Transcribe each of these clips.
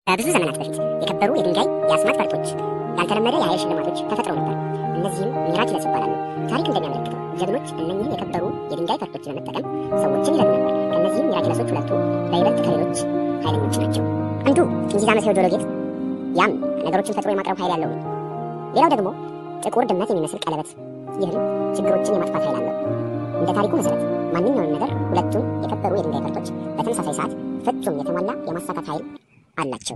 ከብዙ ዘመናት በፊት የከበሩ የድንጋይ የአስማት ፈርጦች፣ ያልተለመደ የኃይል ሽልማቶች ተፈጥረው ነበር። እነዚህም ሚራኪለስ ይባላሉ። ታሪክ እንደሚያመለክተው ጀግኖች እነኚህን የከበሩ የድንጋይ ፈርጦች በመጠቀም ሰዎችን ይረዱ ነበር። ከእነዚህም ሚራኪለሶች ሁለቱ በይበልጥ ከሌሎች ኃይለኞች ናቸው። አንዱ ጥንዚዛ መሳዩ ጆሮ ጌጥ፣ ያም ነገሮችን ፈጥሮ የማቅረብ ኃይል ያለው ነው። ሌላው ደግሞ ጥቁር ድመት የሚመስል ቀለበት፣ ይህም ችግሮችን የማጥፋት ኃይል አለው። እንደ ታሪኩ መሰረት ማንኛውንም ነገር ሁለቱም የከበሩ የድንጋይ ፈርጦች በተመሳሳይ ሰዓት ፍጹም የተሟላ የማሳካት ኃይል አላቸው።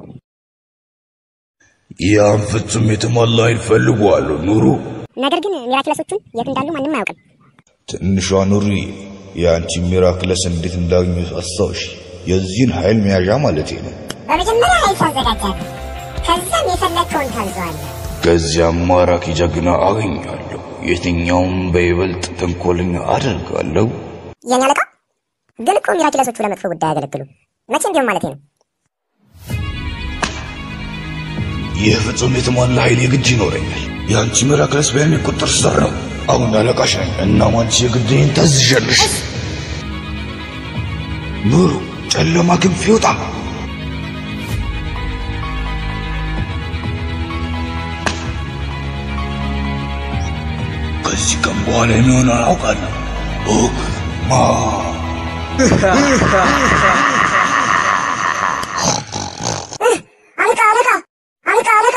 ያን ፍጹም የተሟላ ኃይል ፈልጓለሁ ኑሩ። ነገር ግን ሚራክለሶቹን የት እንዳሉ ማንም አያውቅም። ትንሿ ኑሪ፣ የአንቺ ሚራክለስ እንዴት እንዳገኙት አስታውሽ። የዚህን ኃይል መያዣ ማለቴ ነው። በመጀመሪያ ኃይል ታዘጋጃለህ፣ ከዛም የፈለግከውን ታዘዋለህ። ከዚያም ማራኪ ጀግና አገኛለሁ። የትኛውም በይበልጥ ተንኮለኛ አደርጋለሁ። የኔ አለቃ ግን እኮ ሚራክለሶቹ ለመጥፎ ጉዳይ አያገለግሉም። መቼም ቢሆን ማለቴ ነው። ይህ ፍጹም የተሟላ ኃይል የግድ ይኖረኛል። የአንቺ ሚራክለስ በእኔ ቁጥጥር ስር ነው። አሁን አለቃሽ ነኝ። እናም አንቺ የግድን ታዝዣለሽ። ኑሩ፣ ጨለማ ክንፍ ይውጣ። ከዚህ ቀን በኋላ የሚሆነውን አውቃለሁ። ኦክ ማ አለቃ አለቃ አለቃ አለቃ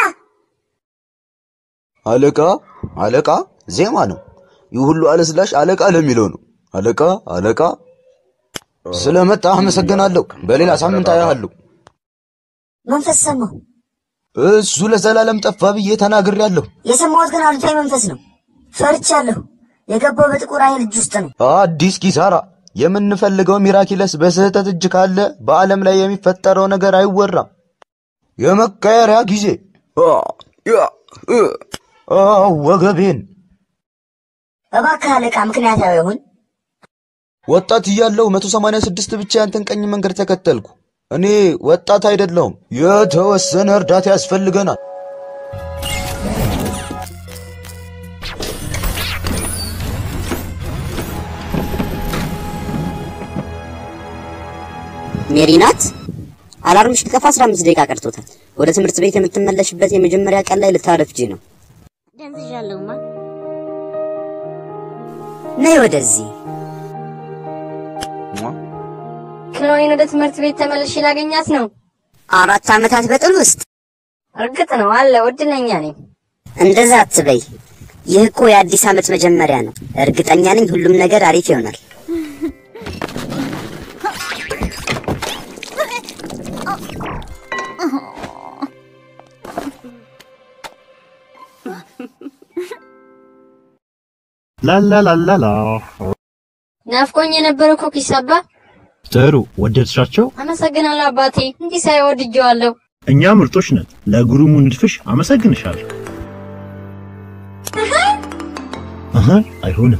አለቃ አለቃ ዜማ ነው። ይህ ሁሉ አለስላሽ አለቃ ለሚለው ነው። አለቃ አለቃ ስለመጣ አመሰግናለሁ። በሌላ ሳምንት አያለሁ። መንፈስ ሰማሁ። እሱ ለዘላለም ጠፋ ብዬ ተናግሬያለሁ። የሰማሁት ግን አሉታዊ መንፈስ ነው። ፈርቻለሁ። የገባው በጥቁር ኃይል እጅ ውስጥ ነው። አዲስ ኪሳራ። የምንፈልገው ሚራኪለስ በስህተት እጅ ካለ በዓለም ላይ የሚፈጠረው ነገር አይወራም። የመቀየሪያ ጊዜ አ፣ ያ፣ እ፣ አ፣ ወገቤን እባክህ አለቃ ምክንያታዊ ይሁን። ወጣት እያለሁ 186 ብቻ ያንተን ቀኝ መንገድ ተከተልኩ። እኔ ወጣት አይደለሁም። የተወሰነ እርዳታ ያስፈልገናል። ሜሪ ናት። አላርምሽ ሊጠፋ 15 ደቂቃ ቀርቶታል። ወደ ትምህርት ቤት የምትመለሽበት የመጀመሪያ ቀን ላይ ልታረፍጂ ነው። ደንዝዣለሁማ። ነይ ወደዚህ። ክሎይን ወደ ትምህርት ቤት ተመልሼ ላገኛት ነው። አራት ዓመታት በጥል ውስጥ እርግጥ ነው አለ እድለኛ ነኝ። እንደዛ አትበይ። ይህ እኮ የአዲስ ዓመት መጀመሪያ ነው። እርግጠኛ ነኝ ሁሉም ነገር አሪፍ ይሆናል። ላላላላላ ናፍቆኝ የነበረ ኩኪስ አባ። ጥሩ ወደድሻቸው? አመሰግናለሁ አባቴ። እንዲህ ሳይ ወድጄዋለሁ። እኛ ምርጦች ነን። ለግሩሙ ንድፍሽ አመሰግንሻለሁ። አሀ አይሆንም።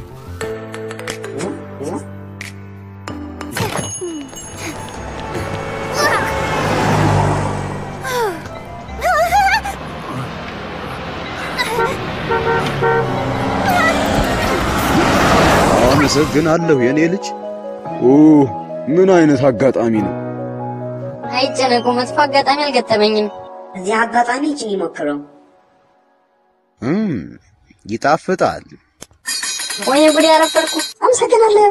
አመሰግናለሁ የኔ ልጅ። ኦ ምን አይነት አጋጣሚ ነው! አይጨነቁ፣ መጥፎ አጋጣሚ አልገጠመኝም። እዚህ አጋጣሚ ይችን ይሞክረው። እም ይጣፍጣል። ወይኔ ጉዴ ያረፈርኩ። አመሰግናለሁ።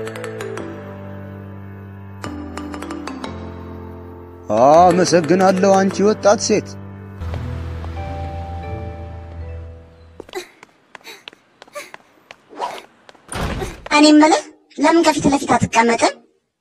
አመሰግናለሁ አንቺ ወጣት ሴት። እኔ የምልህ ለምን ከፊት ለፊት አትቀመጥም?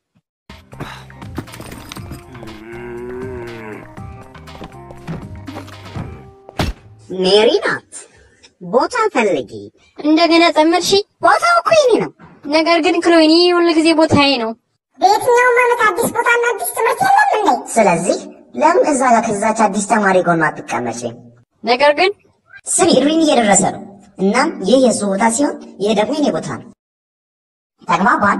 ሜሪ ናት። ቦታ ፈልጊ። እንደገና ጠመድሽ። ቦታው እኮ የኔ ነው። ነገር ግን ክሎይኒ ሁል ጊዜ ቦታዬ ነው። በየትኛውም ዓመት አዲስ ቦታና አዲስ ትምህርት የለም እንዴ? ስለዚህ ለምን እዛ ጋር ከዛች አዲስ ተማሪ ጎን አትቀመጪም? ነገር ግን ስሚ ኢድሪን እየደረሰ ነው። እናም ይህ የእሱ ቦታ ሲሆን ይህ ደግሞ የኔ ቦታ ነው። ተግባባን?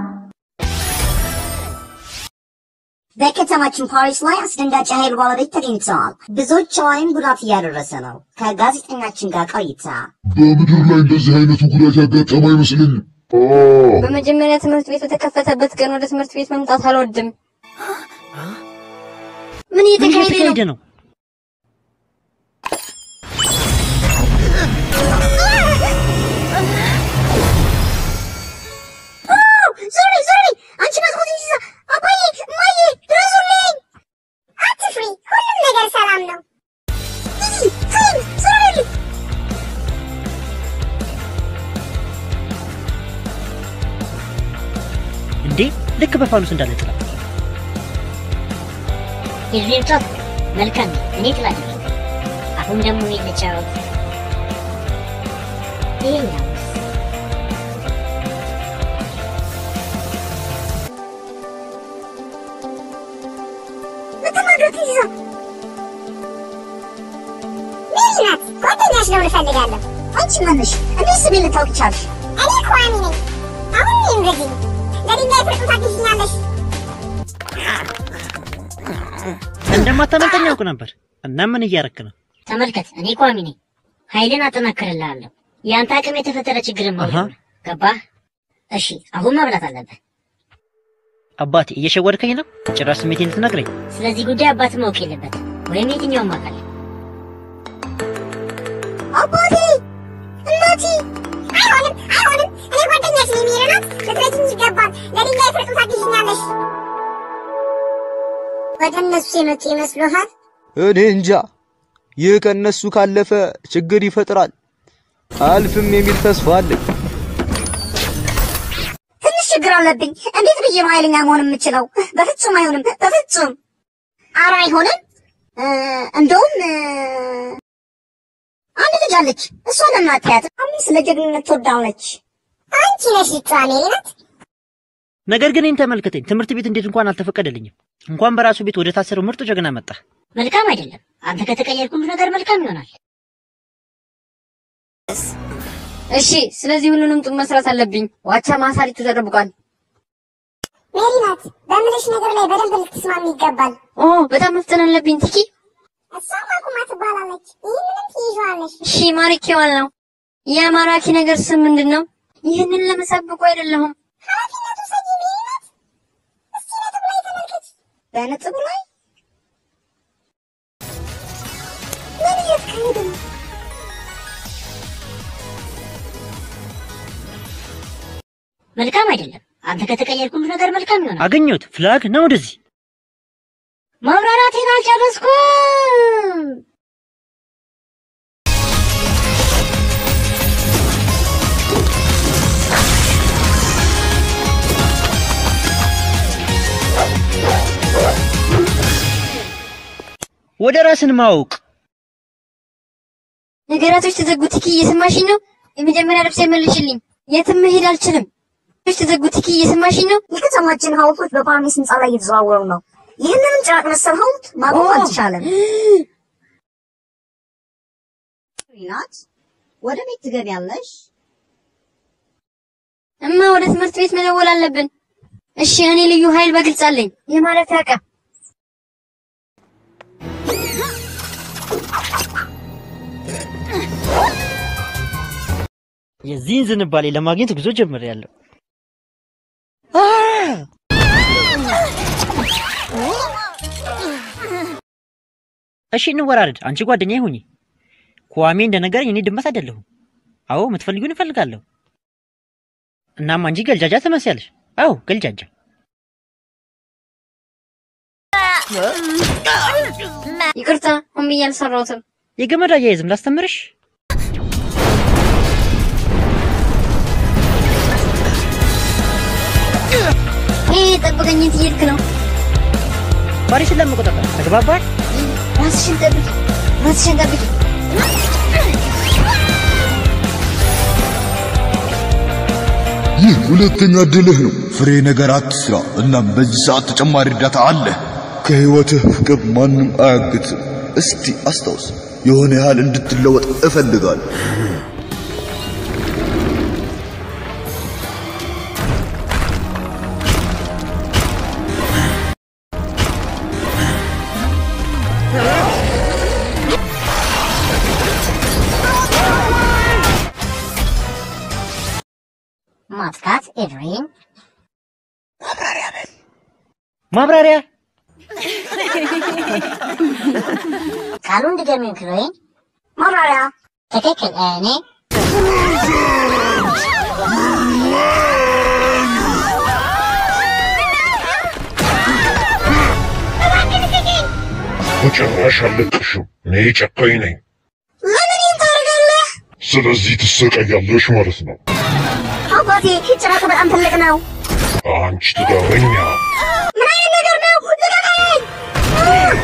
በከተማችን ፓሪስ ላይ አስደንጋጭ ኃይል ባለቤት ተገኝተዋል። ብዙዎች ላይም ጉዳት እያደረሰ ነው። ከጋዜጠኛችን ጋር ቆይታ በምድር ላይ እንደዚህ አይነቱ ጉዳት ያጋጠመ አይመስለኝም። በመጀመሪያ ትምህርት ቤት በተከፈተበት ቀን ወደ ትምህርት ቤት መምጣት አልወድም። ምን እየተካሄደ ነው? ነው? ልክ በፋኑስ እንዳለ ጥላ የድሬም ጫት መልካም ነው። እኔ ጥላለሁ። አሁን ደግሞ እኔ ልጫወት። ይሄኛው በተማሪዎች ይዞ ሜሪ ናት። ጓደኛሽ ነው እፈልጋለሁ። አንቺ ማነሽ? እንዴት ስሜን ልታውቂ ቻልሽ? እኔ ኳሚ ነኝ። አሁን እኔ እንደዚህ ለድንጋይ ፍርጡን ታግዥኛለሽ። እንደማታመልጠኝ ያውቅ ነበር። እና ምን እያረክ ነው? ተመልከት፣ እኔ ቋሚ ነኝ። ኃይልን አጠናክርልሃለሁ። የአንተ አቅም የተፈጠረ ችግርን መውደድ ነው። ገባህ? እሺ፣ አሁን መብላት አለብህ። አባቴ እየሸወድከኝ ነው? ጭራሽ ስሜቴን ልትነግረኝ? ስለዚህ ጉዳይ አባት ማወቅ የለበት ወይም የትኛውም አካል። አባቴ፣ እናቴ፣ አይሆንም፣ አይሆንም። እኔ ጓደኛሽ ነኝ ሜሪ ናት። ልትረጂኝ ይገባል። ለድንጋይ ፍርጡን ታግዥኛለሽ። ወደ እነሱ የመጡ ይመስሉሃል? እኔ እንጃ። ይህ ከነሱ ካለፈ ችግር ይፈጥራል። አልፍም የሚል ተስፋ አለኝ። ትንሽ ችግር አለብኝ። እንዴት ብዬ ነው ኃይለኛ መሆን የምችለው? በፍጹም አይሆንም፣ በፍጹም ኧረ አይሆንም። እ፣ እንደውም እ፣ አንድ ልጅ አለች። እሷን እናትያት አሁን ስለ ጀግንነት ትወዳለች። አንቺ ነሽ ልትዋ ሜሪ ናት። ነገር ግን እኔን ተመልከተኝ። ትምህርት ቤት እንዴት እንኳን አልተፈቀደልኝም። እንኳን በራሱ ቤት ወደ ታሰረው ምርጡ ጀግና መጣ። መልካም አይደለም። አንተ ከተቀየርክ ሁሉ ነገር መልካም ይሆናል። እሺ፣ ስለዚህ ሁሉንም ጡም መስራት አለብኝ። ዋቻ ማሳሪቱ ተደርብቋል። ሜሪ ናት። በምልሽ ነገር ላይ በደንብ ልትስማሚ ይገባል። ኦ በጣም መፍጠን አለብኝ። ቲኪ እሷም አቁማ ትባላለች። ይህንንም ትይዣዋለሽ። እሺ፣ ማሪኬዋል ነው። ያ ማራኪ ነገር ስም ምንድን ነው? ይህንን ለመሳብቁ አይደለሁም። ኃላፊነቱ ሰጂ ሜሪ ናት። እስቲ ነጥብ ላይ ተመልከች። በነጥቡ ላይ ምን እየተካሄደ ነው? መልካም አይደለም። አንተ ከተቀየርክ ሁሉ ነገር መልካም ይሆናል። አገኘሁት። ፍላግ ነው ወደዚህ ማብራራቴን አልጨረስኩም። ወደ ራስን ማወቅ ነገራቶች ተዘጉ። ቲኪ እየሰማሽኝ ነው? የመጀመሪያ ልብስ መልሽልኝ። የትም መሄድ አልችልም። ነገራቶች ተዘጉ። ቲኪ እየሰማሽኝ ነው? የከተማችን ሐውልቶች በፓሪስ ህንፃ ላይ እየተዘዋወሩ ነው። ይህንንም ጭራቅ መሰል ሐውልት ማቆም ኦ! አልተቻለም። ናት ወደ ቤት ትገቢያለሽ? እማ ወደ ትምህርት ቤት መደወል አለብን። እሺ፣ እኔ ልዩ ኃይል በግልጽ አለኝ። የማለት ያቀ የዚህን ዝንባሌ ለማግኘት ጉዞ ጀምሬያለሁ። እሺ እንወራረድ። አንቺ ጓደኛዬ ሁኚ። kwame እንደነገረኝ እኔ ድመት አይደለሁም። አዎ የምትፈልጊውን እፈልጋለሁ። እናም አንቺ ገልጃጃ ትመስያለሽ። አዎ ገልጃጃ። ይቅርታ፣ ሆን ብዬ አልሰራሁትም። የገመድ አያይዝም ላስተምርሽ። ይሄ ጠብቀኝ፣ የት እየሄድክ ነው? ፓሪስን ለመቆጣጠር ተግባባል። ራስሽን ጠብቂ፣ ራስሽን ጠብቂ። ይህ ሁለተኛ ድልህ ነው። ፍሬ ነገር አትስራ። እናም በዚህ ሰዓት ተጨማሪ እርዳታ አለ። ከህይወትህ ፍቅር ማንም አያግትም። እስቲ አስታውስ፣ የሆነ ያህል እንድትለወጥ እፈልጋለሁ። ማጥቃት ኤድሪን ማብራሪያ ቃሉን ድገሚው ክሎይን። ማብራሪያ ትክክል። እኔ በጭራሽ አልለቅሽም። እኔ ጨካኝ ነኝ። ለምን ይህን ታደርጋለህ? ስለዚህ ትሰቃያለሽ ማለት ነው። አባቴ ጭራቁ በጣም ትልቅ ነው። አንቺ ጥጋበኛ ምን አይነት ነገር ነው? ልቀቀኝ!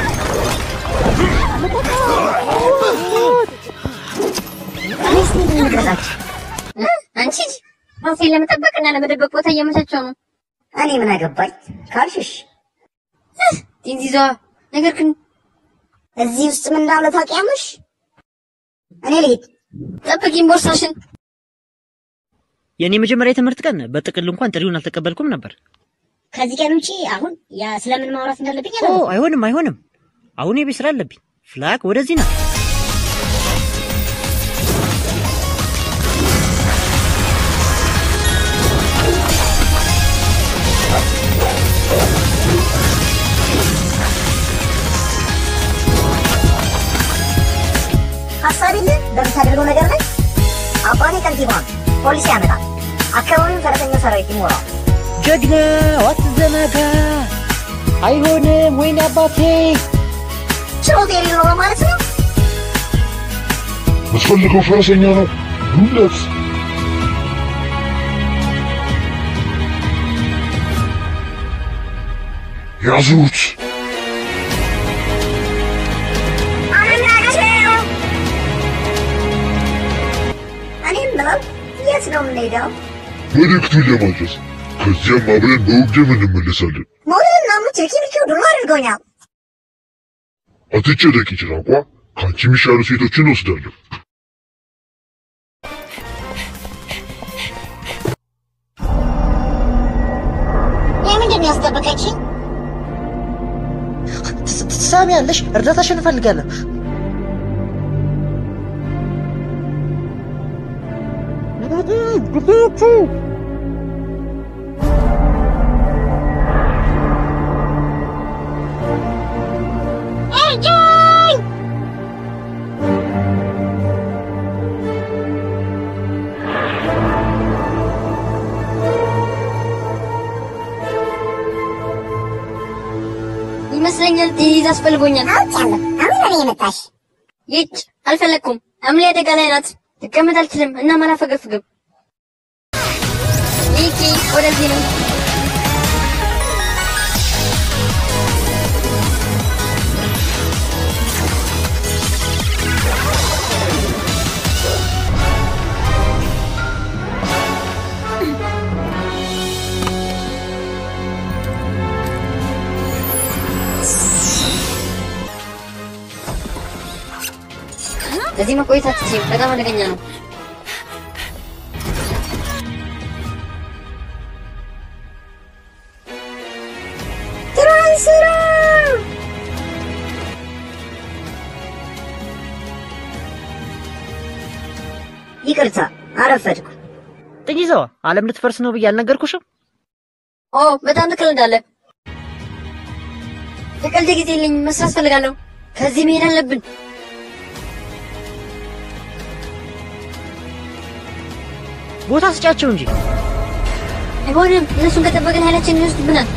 አንቺ ልጅ ራሴን ለመጠበቅና ለመደበቅ ቦታ እያመቻቸው ነው። እኔ ምን አገባኝ ካልሽሽ፣ ጢንዚዟ ነገር ግን እዚህ ውስጥ ምን እንዳለ ታውቂያለሽ? እኔ ልሂድ። ጠብቂኝ ቦርሳሽን። የእኔ መጀመሪያ የትምህርት ቀን በጥቅል እንኳን ጥሪውን አልተቀበልኩም ነበር። ከዚህ ቀን ውጪ አሁን ያ ስለምን ማውራት እንዳለብኝ ኦ አይሆንም፣ አይሆንም። አሁን የቤት ስራ አለብኝ። ፍላክ ወደዚህ ና። ሀሳብ የለም በምታደርገው ነገር ላይ አባቴ ከንቲባን ፖሊስ ያመጣል። አካባቢውን ፈረሰኛ ሰራዊት ይሞላል። ጀግና አትዘናጋ። አይሆንም። ወይኔ አባቴ ችሎታ የሌለው ማለት ነው። የምትፈልገው ፈረሰኛ ነው ዱለት ያዙት እኔም ብለው የት ነው የምንሄደው? መልእክቱን ለማድረስ ከዚያም አብረን በውጊያም እንመለሳለን። መውለድና ሙት ኪሚኪው ድሎ አድርጎኛል። አትጨነቂ ጭራቋ፣ ከአንቺ የሚሻሉ ሴቶችን እወስዳለሁ። የምንድን ነው ያስጠበቀችኝ? ትሰሚያለሽ? እርዳታሽን እፈልጋለሁ። እርዱኝ! ይመስለኛል ጢንዚዝ አስፈልጎኛል። አውቄያለሁ። አሁን ለኔ የመጣሽ ይጭ አልፈለግኩም። አምሌ አደጋ ላይ ናት። ልቀመጥ አልችልም እና አላፈገፍግም። ይቂ ወደዚህ ነው። እዚህ መቆየት አትችይም። በጣም አደገኛ ነው። ትራንስራ ይቅርታ አረፈድኩ። ጥንዚዛዋ ዓለም ልትፈርስ ነው ብዬ አልነገርኩሽም? ኦ በጣም ትቀልዳለህ። ለቀልድ ጊዜ የለኝም። መስራት ፈልጋለሁ። ከዚህ መሄድ አለብን። ቦታ ስጫቸው እንጂ። አይሆንም። እነሱን ከጠበቅን ኃይላችንን ይወስዱብናል።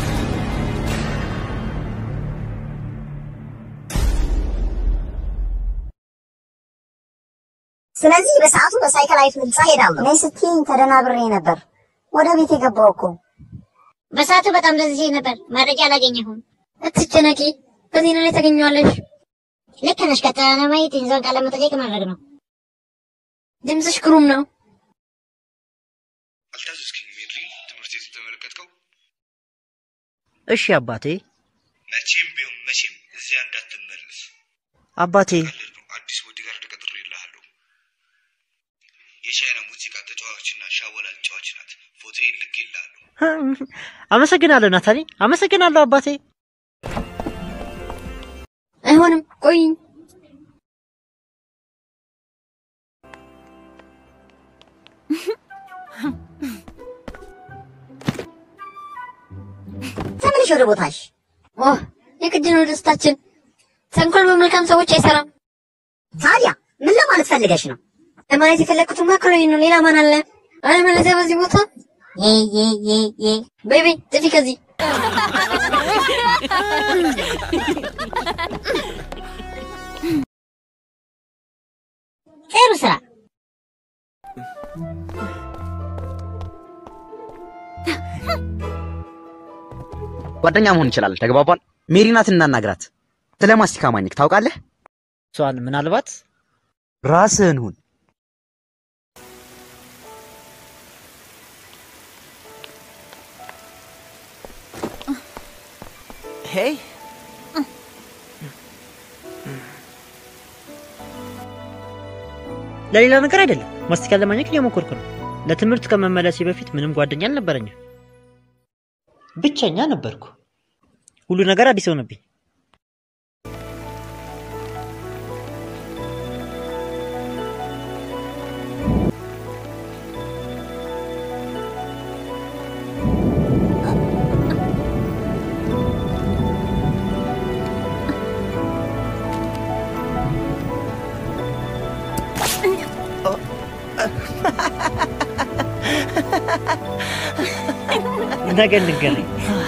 ስለዚህ በሰዓቱ በሳይክላይት ህንጻ ሄዳለሁ። እኔ ስትይኝ ተደናብሬ ነበር። ወደ ቤት የገባው እኮ በሰዓቱ በጣም ደዝዤ ነበር። መረጃ አላገኘሁም። አትጨነቂ፣ በዜና ላይ ታገኘዋለሽ። ልክ ነሽ። ቀጥታ ለማየት ጢንዚዛን ቃለ መጠየቅ ማድረግ ነው። ድምፅሽ ግሩም ነው። አልታዘዝከኝም ሄድሪ? ትምህርት ቤት ተመለከትከው? እሺ አባቴ። መቼም ቢሆን መቼም እዚያ እንዳትመለስ። አባቴ አዲስ ቦዲጋርድ ቀጥሬልሃለሁ። የቻይና ሙዚቃ ተጫዋችና ሻወላ ተጫዋች ናት። ፎቶ ልኬልሃለሁ። አመሰግናለሁ ናታኒ፣ አመሰግናለሁ አባቴ። አይሆንም፣ ቆይኝ። ተመልሽ ወደ ቦታሽ። ኦ የግድ ነው ደስታችን። ተንኮል በመልካም ሰዎች አይሰራም። ታዲያ ምን ለማለት ፈልገሽ ነው? ለማለት የፈለግኩት ማካሮኒ ነው። ሌላ ማን አለ? አለበለዚያ በዚህ ቦታ ዬ ዬ ዬ ዬ ቤቢ ጥፊ ከዚህ ጥሩ ስራ። ጓደኛ መሆን እንችላለን። ተግባባል? ሜሪ ናት እናናግራት። ስለ ማስቲካ ማኘክ ታውቃለህ? እሷን ምናልባት ራስህን ሁን። ሄይ ለሌላ ነገር አይደለም፣ ማስቲካ ለማኘክ እየሞከርኩ ነው። ለትምህርት ከመመለሴ በፊት ምንም ጓደኛ አልነበረኝም። ብቸኛ ነበርኩ። ሁሉ ነገር አዲስ ሆነብኝ። ነገ እንገናኝ።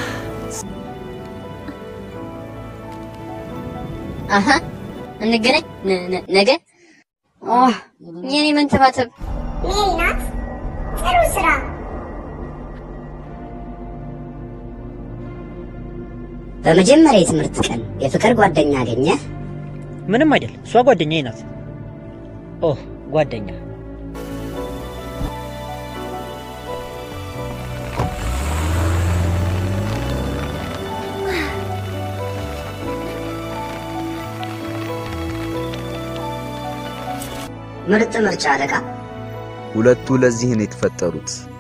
አሀ እንገናኝ ነ- ነ- ነገ። ኦ የኔ መንተባተብ ሜሪ ናት። ጥሩ ስራ። በመጀመሪያ የትምህርት ቀን የፍቅር ጓደኛ አገኘ? ምንም አይደል፣ እሷ ጓደኛዬ ናት። ኦ ጓደኛ ምርጥ ምርጫ አለቃ። ሁለቱ ለዚህ ነው የተፈጠሩት።